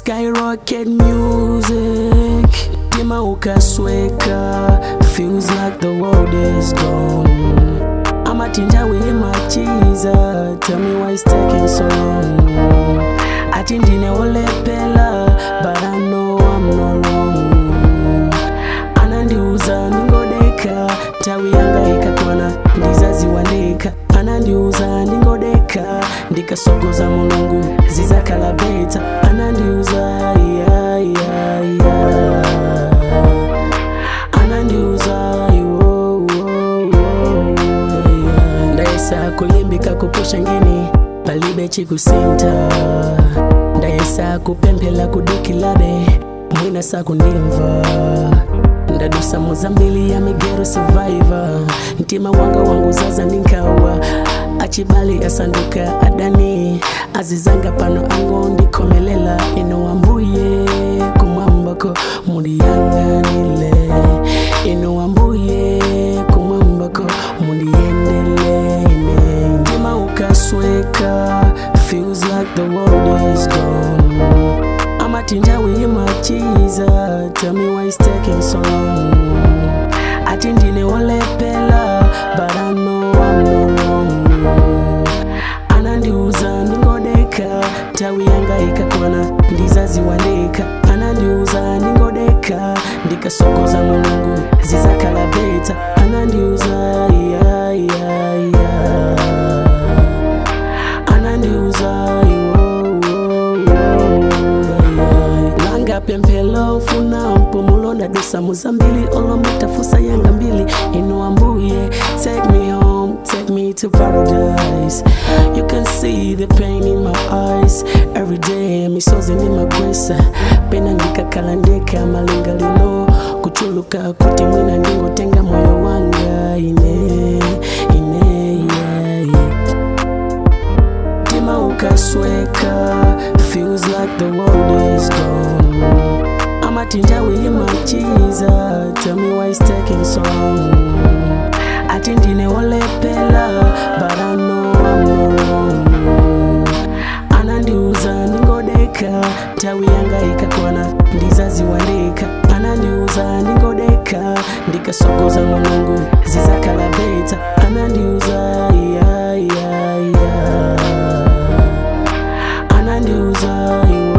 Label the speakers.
Speaker 1: Skyrocket music Tima ukasweka Feels like the world is gone amatinja wimachiza Tell me why it's taking so long Ati ndine olepela But I know I'm not wrong Anandiuza ningodeka Tawi yanga ikakwana ndizaziwandika Anandiuza ningodeka Ndikasogoza mulungu zizakalabeta Anandiuza yeah, yeah, yeah. Anandiuza iwo, wo, wo, yeah. Ndayesa kulimbika kupusha ngini palibe chikusinta ndayesa kupemphela kudikilabe mwina sakundimva ndadusa muzambili ya migero survivor mtima wanga wangu zaza ninkawa achibali asanduka adani azizanga pano ango ndikomelela ino ambuye kumwambako mundiyanganile ino ambuye kumwambako mundiyendelene mtima ukasweka feels like the world is gone amatinja wimachiza tell me why it's taking so long ati ndine olepela but I know I'm not wrong anandiuza ndingodeka tawi yanga ikakwana ndizaziwandika anandiuza ndingodeka ndikasogoza mulungu zizakalabeta anandiuza yeah, yeah, yeah. anandiuza iwo, wo, wo, yeah. langa pemphelo ufuna mpumulo ndadusa muzambili olomutafusa yanga mbili ino ambuye take me home take me to paradise you can see the pain in my eyes every day misozi ndimagwesa pena ndikakhala ndeka malingalilo kuchuluka kuti mwina ndingotenga moyo wanga ine ine yeah, yeah. mtima ukasweka feels like the world is gone amatinja wimachiza tell me why it's taking so long ati ndine olepela but I know I'm not wrong anandiuza ndingodeka tawi yanga ikakwana ndizaziwandika anandiuza ndingodeka ndikasogoza mulungu zizakalabeta anandiuza yeah, yeah, yeah. anandiuza iwo